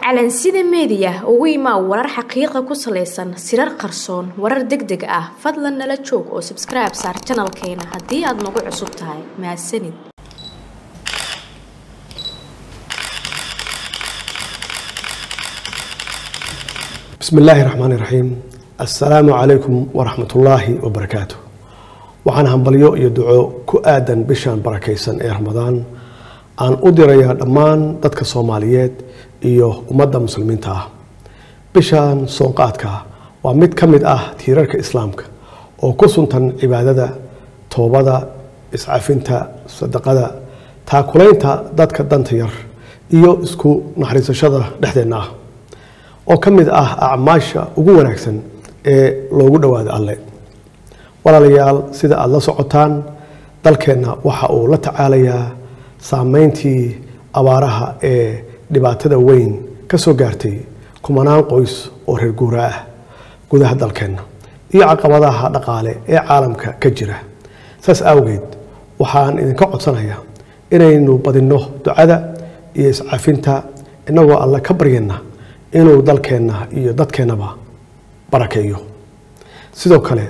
calansida meediya ugu imaa warar xaqiiqa ku salaysan sirar qarsoon warar deg deg ah fadlan nala joog oo sabskribe saar janalkeena haddii aad nagu cusub tahay mahadsanid bismi illaahi raxmaan iraxiim assalaamu calaykum waraxmatullaahi wabarakaatu waxaan hambalyo iyo duco ku aadan bishan barakaysan ee ramadaan aan u dirayaa dhammaan dadka soomaaliyeed iyo ummadda muslimiinta ah bishan soonqaadka waa mid ka mid ah tiirarka islaamka oo ku suntan cibaadada toobada iscafinta sadaqada taakulaynta dadka danta yar iyo isku naxariisashada dhexdeenna ah oo ka mid ah acmaasha ugu wanaagsan ee loogu dhowaado alle walaalayaal sida aada la socotaan dalkeenna waxa uu la tacaalayaa saameyntii abaaraha ee dhibaatada weyn ka soo gaartay kumanaan qoys oo reer guura ah gudaha dalkeenna iyo caqabadaha dhaqaale ee caalamka ka jira saas awgeed waxaan idinka codsanayaa inaynu badinno ducada iyo iscafinta innagoo alle ka baryana inuu dalkeenna iyo dadkeennaba barakeeyo sidoo kale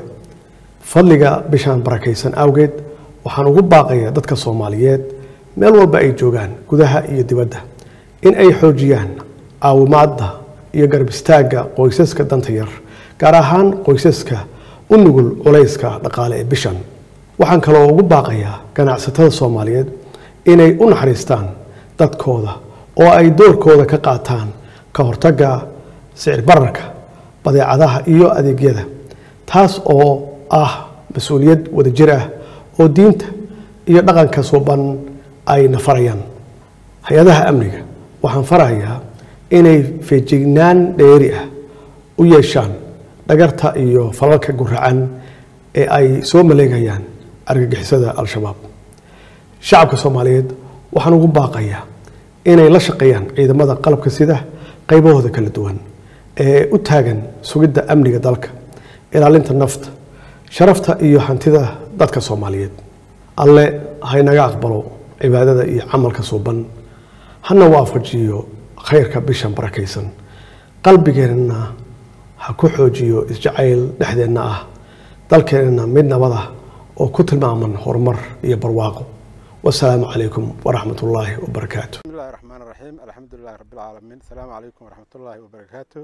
fadliga bishaan barakaysan awgeed waxaan ugu baaqayaa dadka soomaaliyeed meel walba ay joogaan gudaha iyo dibadda in ay xoojiyaan caawimaadda iyo garab istaagga qoysaska danta yar gaar ahaan qoysaska u nugul culayska dhaqaale ee bishan waxaan kaloo ugu baaqayaa ganacsatada soomaaliyeed inay u naxariistaan dadkooda oo ay doorkooda ka qaataan ka hortagga sicir bararka badeecadaha iyo adeegyada taas oo ah mas-uuliyad wadajir ah oo diinta iyo dhaqanka suuban ayna farayaan hay-adaha amniga waxaan farayaa inay feejignaan dheeri ah u yeeshaan dhagarta iyo falalka guracan ee ay soo maleegayaan argagixisada al-shabaab shacabka soomaaliyeed waxaan ugu baaqayaa inay la shaqeeyaan ciidamada qalabka sida qaybahooda kala duwan ee u taagan sugidda amniga dalka ilaalinta nafta sharafta iyo hantida dadka soomaaliyeed alle haynaga aqbalo cibaadada iyo camalka suuban hana waafajiyo khayrka bishan barakaysan qalbigeenna ha ku xoojiyo isjacayl dhexdeenna ah dalkeenna mid nabad ah oo ku tilmaaman horumar iyo barwaaqo wasalaamu calaykum waraxmat ullaahi wabarakaatu بسم الله الرحمن الرحيم الحمد لله رب العالمين السلام عليكم ورحمة الله وبركاته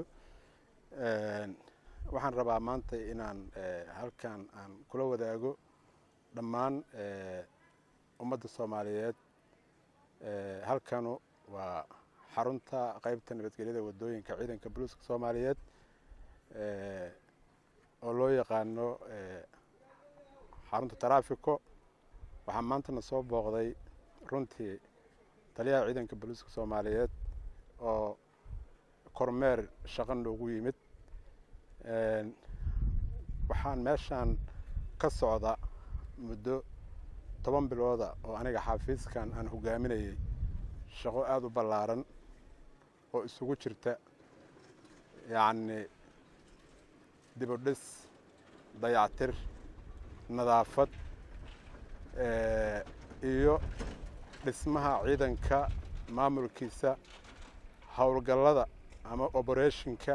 waxaan rabaa maanta inaan halkan aan kula wadaago dhammaan ummadda soomaaliyeed halkanu waa xarunta qeybta nabadgelyada wadooyinka ciidanka buluuska soomaaliyeed oo loo yaqaano xarunta taraafiko waxaa maantana soo booqday runtii taliyaha ciidanka boliiska soomaaliyeed oo kormeer shaqo noogu yimid waxaan meeshaan ka socda muddo toban bilooda oo aniga xafiiskan aan hogaaminayay shaqo aada u ballaaran oo isugu jirta yacni dibudhis dayactir nadaafad iyo dhismaha ciidanka maamulkiisa howlgallada ama oberetionka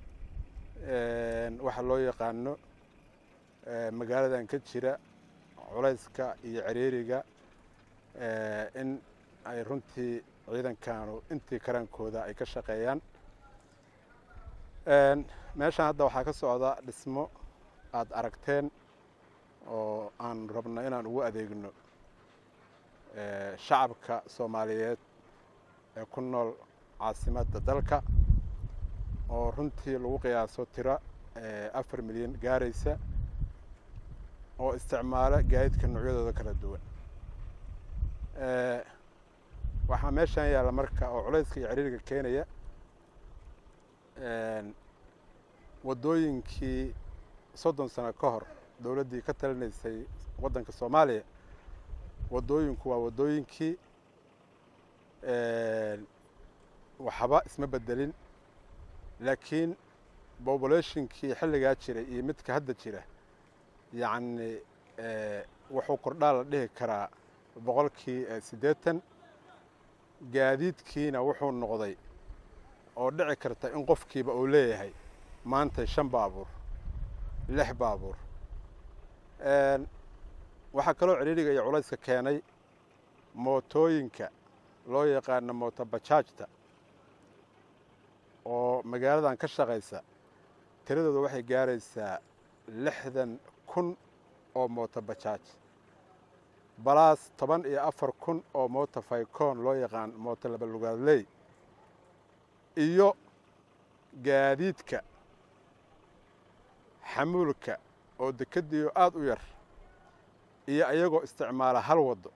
waxa loo yaqaano magaaladan ka jira culayska iyo ciriiriga in ay runtii ciidankanu intii karaankooda ay ka shaqeeyaan meeshan hadda waxaa ka socda dhismo aada aragteen oo aan rabno inaan ugu adeegno shacabka soomaaliyeed ee ku nool caasimadda dalka oo runtii lagu qiyaaso tiro afar milyan gaaraysa oo isticmaala gaadiidka noocyadooda kala duwan waxaa meeshan yaalla marka oo culayska iyo ciriiriga keenaya waddooyinkii soddon sano ka hor dowladdii ka talinaysay waddanka soomaaliya waddooyinku waa waddooyinkii waxba isma bedelin laakiin bobulationkii xilligaa jiray iyo midka hadda jira yacni wuxuu kordhaa la dhihi karaa boqolkii siddeetan gaadiidkiina wuxuu noqday oo dhici karta in qofkiiba uu leeyahay maanta shan baabuur lix baabuur waxaa kaloo cidhiidhiga iyo culayska keenay mootooyinka loo yaqaano mooto bajaajta oo magaaladan ka shaqaysa tiradooda waxay gaaraysaa lixdan kun oo mooto bajaaj balaas toban iyo afar kun oo mooto faykoon loo yaqaan mooto labalugaadley iyo gaadiidka xamuulka oo dekadiyo aada u yar iyo ayagoo isticmaala hal waddo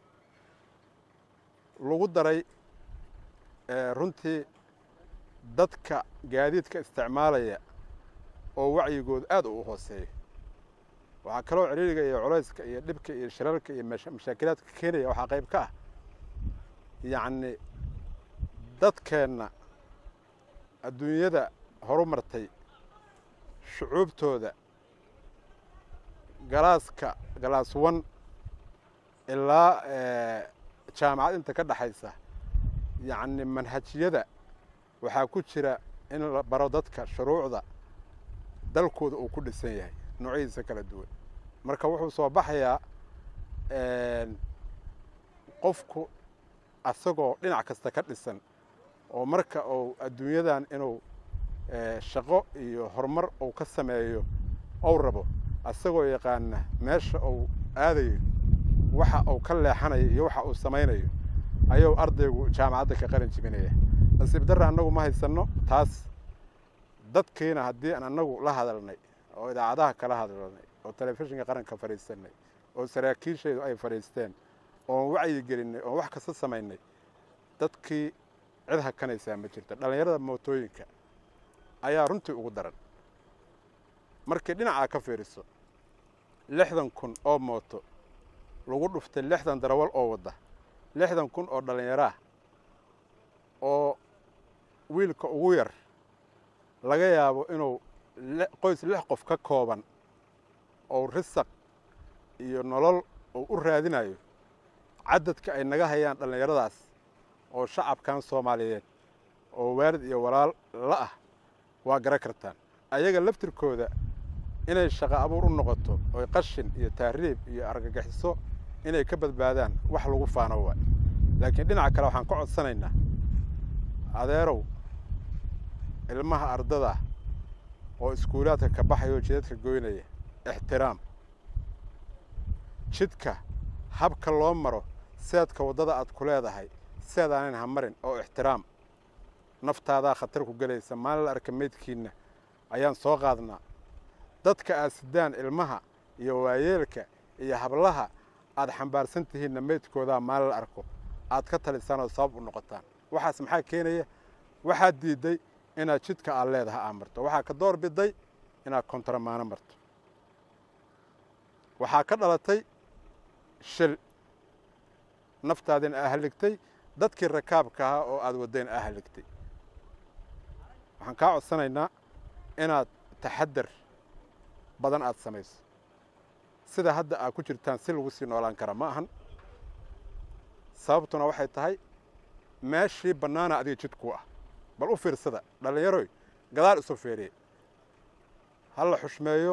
lagu daray runtii dadka gaadiidka isticmaalaya oo wacyigooda aada u hooseeya waxaa kaloo cidhiiriga iyo culayska iyo dhibka iyo shirarka iyo mashaakilaadka keenaya waxaa qayb ka ah yacni dadkeenna adduunyada horu martay shucuubtooda galaaska galaas wan ilaa jaamacad inta ka dhexaysa yacni manhajyada waxaa ku jira in la baro dadka shuruucda dalkooda uu ku dhisan yahay noocyadiisa kala duwan marka wuxuu soo baxayaa qofku asagoo dhinac kasta ka dhisan oo marka uu adduunyadan inuu shaqo iyo horumar uu ka sameeyo ou rabo asagoo yaqaana meesha uu aadayo waxa uu ka leexanayo iyo waxa uu samaynayo ayuu ardaygu jaamacadda ka qaran jibinaya nasiib darra annagu ma haysanno taas dadkiina haddii aan annagu la hadalnay oo idaacadaha kala hadalnay oo telefishinka qaranka fadhiisanay oo saraakiishaydu ay fadhiisteen oon wacyi gelinay oon wax kasta samaynay dadkii cid hakanaysaa ma jirto dhallinyarada mootooyinka ayaa runtii ugu daran markii dhinacaa ka fiiriso lixdan kun oo mooto lagu dhuftay lixdan darawal oo wadda lixdan kun oo dhallinyaraah oo wiilka ugu yar laga yaabo inuu qoys lix qof ka kooban oo risaq iyo nolol uu u raadinayo cadadka ay naga hayaan dhallinyaradaas oo shacabkan soomaaliyeed oo waalid iyo walaal la ah waa garan kartaan ayaga laftirkooda inay shaqo abuur u noqoto oy qashin iyo tahriib iyo argagixiso inay ka badbaadaan wax lagu faano waay laakiin dhinaca kale waxaan ka codsanaynaa adeerow ilmaha ardada oo iskuulaadka ka baxaya oo jidadka goynaya ixtiraam jidka habka loo maro seedka waddada aad ku leedahay seedaanan ha marin oo ixtiraam naftaadaa khatar ku gelaysa maalin la arka meydkiinna ayaan soo qaadnaa dadka aad sidaan ilmaha iyo waayeelka iyo hablaha aad xambaarsan tihiinna meydkoodaa maalin la arko aad ka talisaan oo sabab u noqotaan waxaas maxaa keenaya waxaad diidday inaad jidka aad leedaha aa marto waxaa ka door biday inaad kontaramaano marto waxaa ka dhalatay shil naftaadina aa halligtay dadkii rakaabka ahaa oo aad waddayn aa halligtay waxaan kaa codsanaynaa inaad taxadar badan aad samayso sida hadda aad ku jirtaan si lagu sii noolaan kara ma ahan sababtuna waxay tahay meeshii bannaana adiga jidkuu ah bal u fiirsada dhallinyaroy gadaal isu feeriye ha la xushmeeyo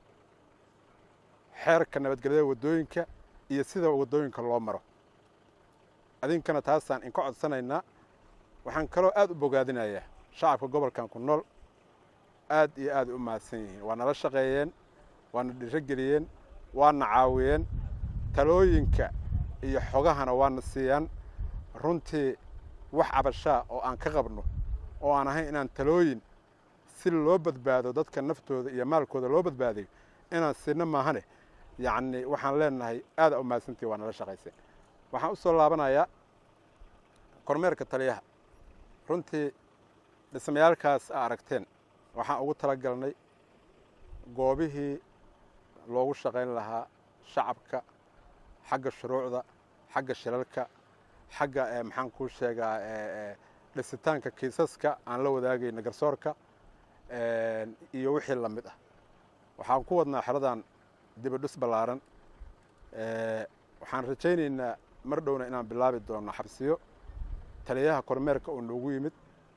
xeerka nabadgelyada waddooyinka iyo sida waddooyinka loo maro adinkana taasaan inka codsanaynaa waxaan kaloo aad u bogaadinayaa shacabka gobolkan ku nool aad iyo aad u mahadsan yihiin waa nala shaqeeyeen waana dhiro geliyeen waana caawiyeen talooyinka iyo xogahana waana siiyaan runtii wax cabashaa oo aan ka qabno oo aan ahayn inaan talooyin si loo badbaado dadka naftooda iyo maalkooda loo badbaadayo inaan siino maahane yacni waxaan leenahay aada u mahadsantii waa nala shaqayseen waxaan u soo laabanayaa kormeerka taliyaha runtii dhismayaalkaas aa aragteen waxaan ugu tala galnay goobihii loogu shaqayn lahaa shacabka xagga shuruucda xagga shilalka xagga maxaan kuu sheegaa dhisitaanka kiisaska aan la wadaagayna garsoorka iyo wixii la mid ah waxaan ku wadnaa xeradan dibidhis ballaaran waxaan rajaynaynaa mar dhowna inaan bilaabi doono xabsiyo taliyaha kormeerka uu noogu yimid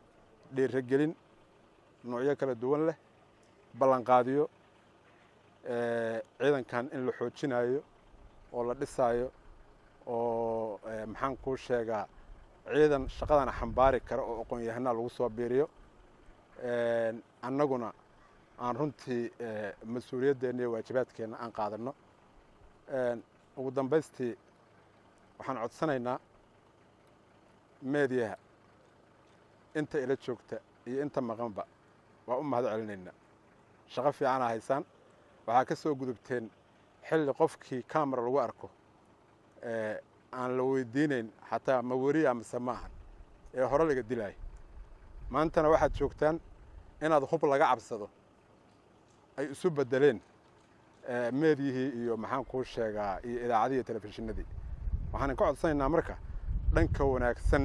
dhiiragelin noocyo kala duwan leh ballanqaadiyo ciidankan in la xoojinayo oo la dhisaayo oo maxaan kuu sheegaa ciidan shaqadana xambaari kara oo aqoon-yahanaa lagu soo biiriyo annaguna aan runtii mas-uuliyaddeena iyo waajibaadkeenna aan qaadanno ugu dambaystii waxaan codsanaynaa meediyaha inta ila joogta iyo inta maqanba waa u mahad celinaynaa shaqo fiicanaa haysaan waxaa ka soo gudubteen xilli qofkii camera lagu arko aan la weydiinayn xataa ma weriya mise ma ahan ee hore laga dilaayo maantana waxaad joogtaan inaad hub laga cabsado ay isu beddeleen meedyihii iyo maxaan kuu sheegaa iyo idaacadihii telefishinadii waxaan ka codsanaynaa marka dhanka wanaagsan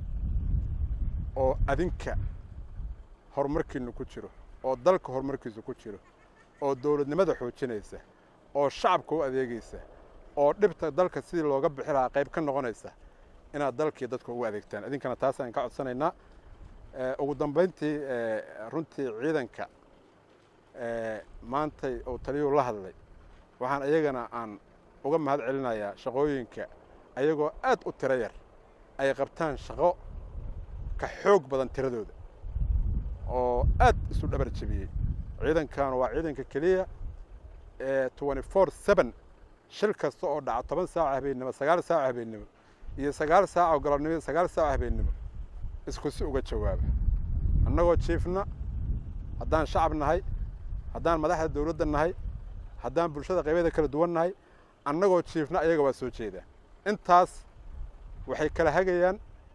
oo adinka horumarkiinu ku jiro oo dalka horumarkiisu ku jiro oo dowladnimada xoojinaysa oo shacabka u adeegaysa oo dhibta dalka sidii looga bixi lahaa qayb ka noqonaysa inaad dalkii dadka ugu adeegtaan idinkana taasaan ka codsanaynaa ugu dambayntii runtii ciidanka maantay uu taliyuu la hadlay waxaan iyagana aan uga mahad celinayaa shaqooyinka ayagoo aad u tiro yar ay qabtaan shaqo ka xoog badan tiradooda oo aad isu dhabar jebiyey ciidankan waa ciidanka keliya ee twenty four seven shil kasta oo dhaca toban saaco habeennimo sagaal saaco habeennimo iyo sagaal saaco galabnimo iyo sagaal saaco habeennimo isku si uga jawaaba annagoo jiifna haddaan shacab nahay haddaan madaxda dawladda nahay haddaan bulshada qaybyada kala duwan nahay annagoo jiifna ayaga waa soo jeedaa intaas waxay kala hagayaan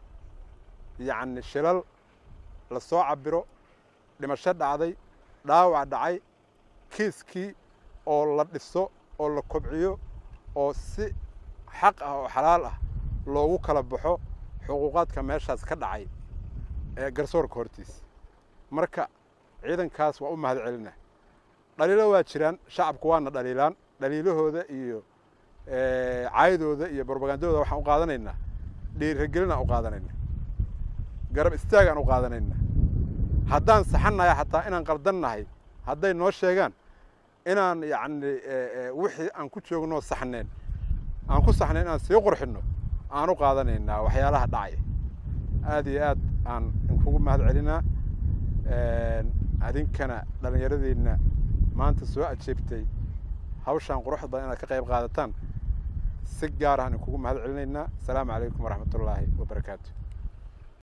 yacni shilal la soo cabiro dhimasho dhacday dhaawac dhacay kiiskii oo la dhiso oo la kobciyo oo si xaq ah oo xalaal ah loogu kala baxo xuquuqaadka meeshaas ka dhacay ee garsoorka hortiisa marka ciidankaas waa u mahad celina dhaliilo waa jiraan shacabku waana dhaliilaan dhaliilahooda iyo caydooda iyo brobagandadooda waxaan u qaadanaynaa dhiiragelinaan u qaadanaynaa garab istaagaan u qaadanaynaa haddaan saxannahay xataa inaan qaldan nahay hadday noo sheegaan inaan yacni wixii aan ku joognoo saxneen aan ku saxnayn inaan sii qurxinno aan u qaadanaynaa waxyaalaha dhacaya aad iyo aad aan inkugu mahad celinaa adinkana dhallinyaradiinna maanta soo ajeebtay hawshaan quruxda badan inaad ka qayb qaadataan si gaar ahaan inkugu mahad celinaynaa asalaamu calaykum waraxmat ullaahi wabarakaatu